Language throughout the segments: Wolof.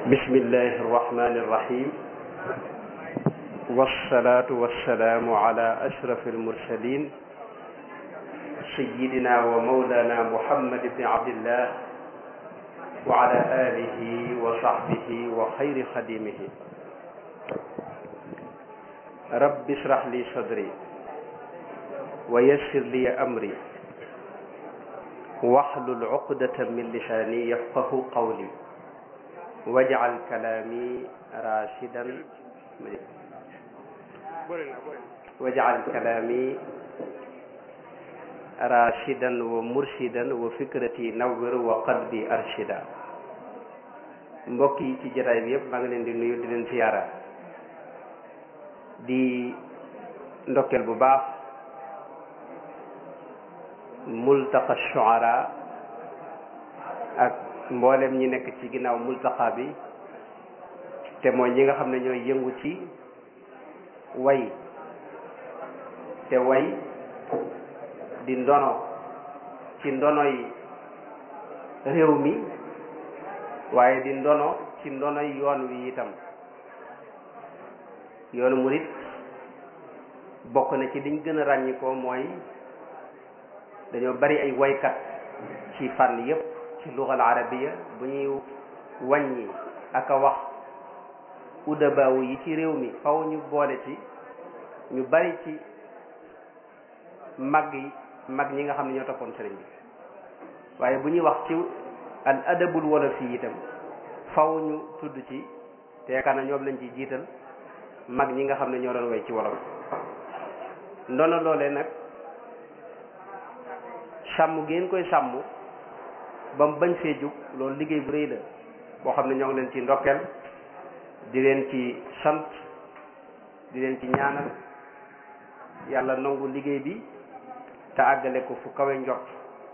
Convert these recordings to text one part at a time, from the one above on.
bismillahi irrahmani irrahim wassalatu wassalaamu ala ashraf almursalin sayidina wa maulana muhammad ibni abdillah wa ala alihi wa sahbihi wa xayri xadimihi rabbi israh li sadri wa yassir li amri waxlul uqdatan min lisaani yafqahu qawli wajcal kalaami rashidan wajcal kalaami rashidan wa murshidan wa fikrati nawwir wa qalbi arshida mbokk yi ci jotaay bi yëpp maa ngi leen di nuyu di leen siyaara di ndokkeel bu baax multaqa shuara ak mboolem ñi nekk ci ginnaaw multaqa bi te mooy ñi nga xam ne ñooy yëngu ci way te way di ndono ci ndonoy réew mi waaye di ndono ci ndonoy yoon wi itam yoonu murit bokk na ci liñ gën a ràññikoo mooy dañoo bari ay waykat ci fànn yépp ci lugal arabiya bu ñuy wàññi ak a wax udabaawu yi ci réew mi faw ñu boole ci ñu bari ci mag yi mag ñi nga xam ne ñoo toppoon sëriñ bi waaye bu ñuy wax ci al adabul wolof yi itam faw ñu tudd ci te yaakaar na ñoom lañ ci jiital mag ñi nga xam ne ñoo doon way ci wolof ndono loolee nag sàmm ngeen koy sàmm ba mu bañ fee jug loolu liggéey bu rëy la boo xam ne ñoo ngi leen ci ndokkeel di leen ci sant di leen ci ñaanal yàlla nangu liggéey bi te àggale ko fu kawe njort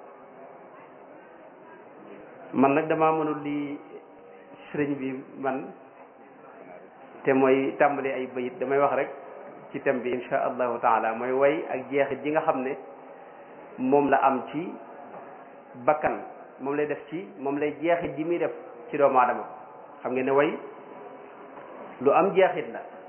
man nag damaa mënul li sëriñ bi man te mooy tàmbali ay bayit damay wax rek ci thème bi insha allahu taala mooy way ak jeexit ji nga xam ne moom la am ci bakkan moom lay def ci moom lay jeexit ji muy def ci doomu aadama xam ngeen ne way lu am jeexit la